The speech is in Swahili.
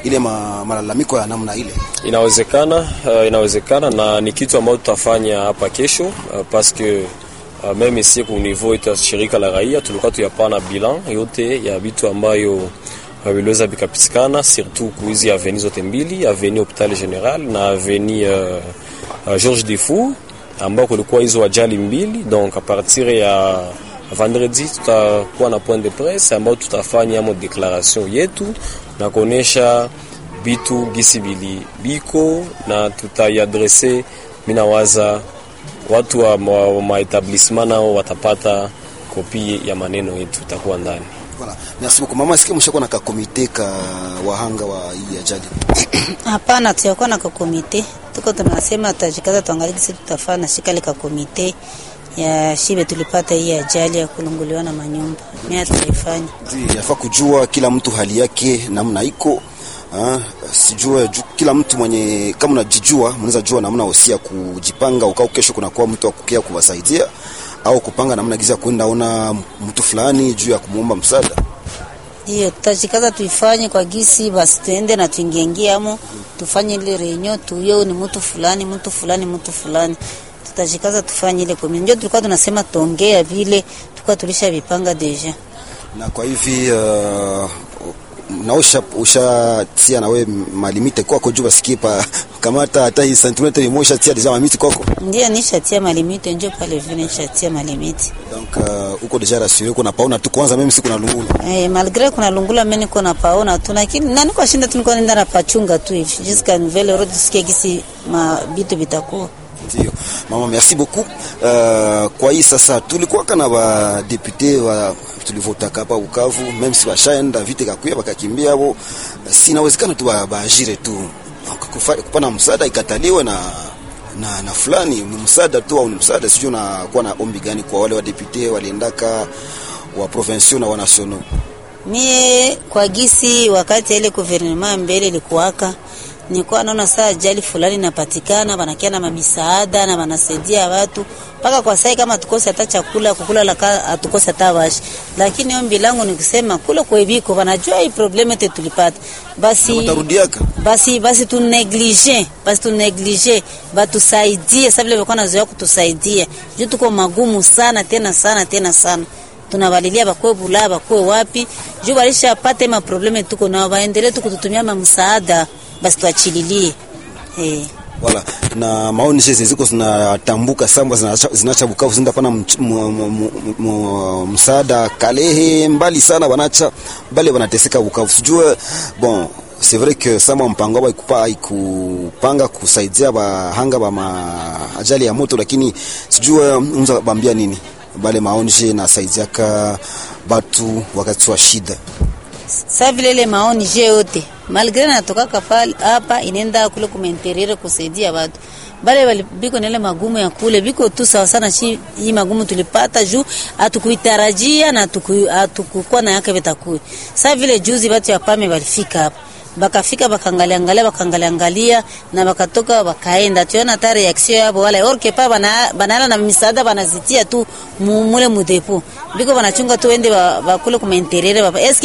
ile ma, malalamiko ya namna ile? Inawezekana, uh, inawezekana na ni kitu ambacho tutafanya hapa kesho uh, paske uh, meme ici ku niveau ya shirika la raia tulikuwa tuyapana bilan yote ya vitu ambayo viliweza vikapitikana surtout kuizi aveni zote mbili, aveni Hopital General na aveni uh, uh, Georges Defour ambao kulikuwa hizo ajali mbili. Donc a partir ya vendredi tutakuwa na point de presse ambao tutafanya mo declaration yetu na kuonesha bitu gisi bili biko na tutaiadrese. Minawaza watu wa maetablisement nao watapata kopi ya maneno yetu itakuwa ndani. Voilà. Merci beaucoup. Mama, sikia mshakuwa na kakomite ka wahanga wa hii ajali? Hapana, tuyakuwa na kakomite. Tuko tunasema tutajikaza tuangalie kisi tutafanya na shika lika komite ya shibe tulipata hii ajali ya kulunguliwa na manyumba. Mimi tutaifanya. Ndio, yafaa kujua kila mtu hali yake namna iko. Ah, sijue ju, kila mtu mwenye kama unajijua mnaweza jua namna usia kujipanga ukao kesho kuna kwa mtu akukia kuwasaidia au kupanga namna giza kwenda ona mtu fulani juu ya kumuomba msaada. Hiyo tutashikaza tuifanye kwa gisi basi, tuende na tuingiengie amo tufanye ile renyo tuyo ni mtu fulani mtu fulani mtu fulani, tutashikaza tufanye ile kwa ndio tulikuwa tunasema tuongea vile tulikuwa tulisha vipanga deja. Na kwa hivi uh, na usha ushatia na we malimite kwako juu basikie pa kamata hata hii centimetre moja tia deja mamiti kwako. Ndio nishatia malimite njo pale vile nishatia malimite. Donc uh, uko deja rassuré uko napaona tu kwanza mimi siku na lungula. Eh, malgré kuna lungula mimi niko napaona tu lakini nani kwa shinda tu niko nenda na pachunga tu hivi. Jusqu'à nouvelle heure tusikie gisi ma bitu bitakuwa. Ndio. Mama, merci beaucoup. Uh, kwa hii sasa tulikuwa kana ba député wa tulivotaka hapa Bukavu, même si washaenda vite kakuya bakakimbia hapo, sinawezekana tu baajire tu kupana msaada ikataliwe na na, na fulani ni msaada tu au ni msaada sijui, unakuwa na ombi gani kwa wale wa député waliendaka wa provinciaux na wa nationaux? Mie kwa gisi wakati ile gouvernement mbele ilikuwaka nilikuwa naona saa ajali fulani inapatikana, wanakia na mamisaada na wanasaidia watu mpaka kwa sai, kama tukose hata chakula kukula laka atukose hata washi. Lakini ombi langu ni kusema kule kwa biko wanajua hii problem yetu tulipata, basi Watarudiaka basi basi tu neglige basi tu neglige batusaidie, sababu vile walikuwa nazoea kutusaidia juu tuko magumu sana tena sana tena sana tunawalilia bakwe bula bakwe wapi juu balisha pate ma probleme tuko nao, baendelee tu kututumia msaada basi tuachililie eh. wala na maoni hizi ziko zinatambuka samba zinacha, zinacha Bukavu zinda pana msaada Kalehe mbali sana wanacha bale wanateseka Bukavu sijue bon c'est vrai que sama mpango wa ikupa ikupanga kusaidia bahanga ba ajali ya moto, lakini sijue unza bambia nini bale maonje na saidiaka batu wakati wa shida Sa vile ile maoni je yote malgré natoka kapali hapa inaenda kule kumenterere kusaidia watu bale bali biko nile magumu ya kule biko tu sawa sana chi hii magumu tulipata juu atukuitarajia na atukukuwa na yake vitakui. Sa vile juzi watu ya pame walifika hapa bakafika bakangalia angalia bakangalia angalia na bakatoka bakaenda, tuona hata reaction yabo wala orke pa bana banala na misaada banazitia tu mule mudepo biko banachunga tu wende bakule kumenterere baba